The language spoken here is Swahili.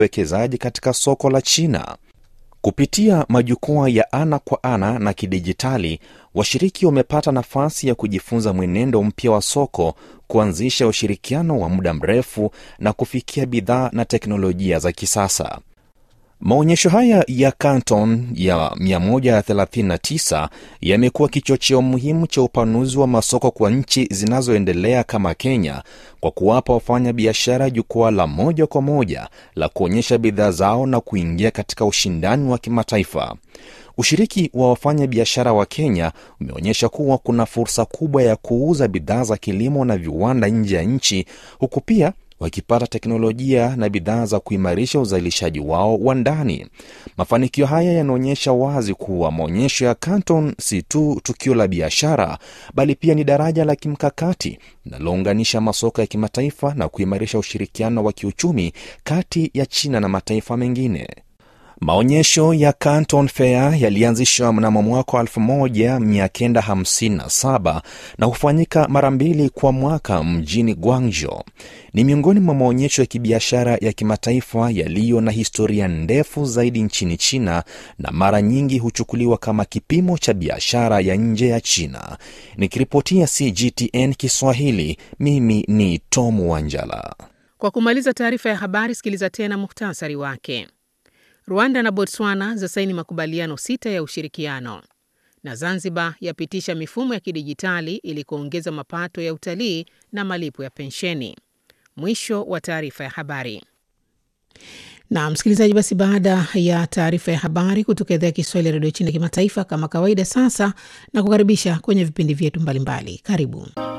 uwekezaji katika soko la China. Kupitia majukwaa ya ana kwa ana na kidijitali, washiriki wamepata nafasi ya kujifunza mwenendo mpya wa soko, kuanzisha ushirikiano wa muda mrefu na kufikia bidhaa na teknolojia za kisasa. Maonyesho haya ya Canton ya 139 yamekuwa kichocheo muhimu cha upanuzi wa masoko kwa nchi zinazoendelea kama Kenya, kwa kuwapa wafanya biashara jukwaa la moja kwa moja la kuonyesha bidhaa zao na kuingia katika ushindani wa kimataifa. Ushiriki wa wafanya biashara wa Kenya umeonyesha kuwa kuna fursa kubwa ya kuuza bidhaa za kilimo na viwanda nje ya nchi, huku pia wakipata teknolojia na bidhaa za kuimarisha uzalishaji wao wa ndani. Mafanikio haya yanaonyesha wazi kuwa maonyesho ya Canton si tu tukio la biashara, bali pia ni daraja la kimkakati linalounganisha masoko ya kimataifa na kuimarisha ushirikiano wa kiuchumi kati ya China na mataifa mengine. Maonyesho ya Canton Fair yalianzishwa mnamo mwaka 1957 na hufanyika mara mbili kwa mwaka mjini Guangzhou. Ni miongoni mwa maonyesho ya kibiashara ya kimataifa yaliyo na historia ndefu zaidi nchini China na mara nyingi huchukuliwa kama kipimo cha biashara ya nje ya China. Nikiripotia CGTN Kiswahili, mimi ni Tom Wanjala. Kwa kumaliza taarifa ya habari, sikiliza tena muhtasari wake. Rwanda na Botswana zasaini makubaliano sita ya ushirikiano, na Zanzibar yapitisha mifumo ya kidijitali ili kuongeza mapato ya utalii na malipo ya pensheni. Mwisho wa taarifa ya habari. Na msikilizaji, basi baada ya taarifa ya habari kutoka idhaa ya Kiswahili ya redio China kimataifa, kama kawaida, sasa na kukaribisha kwenye vipindi vyetu mbalimbali. Karibu.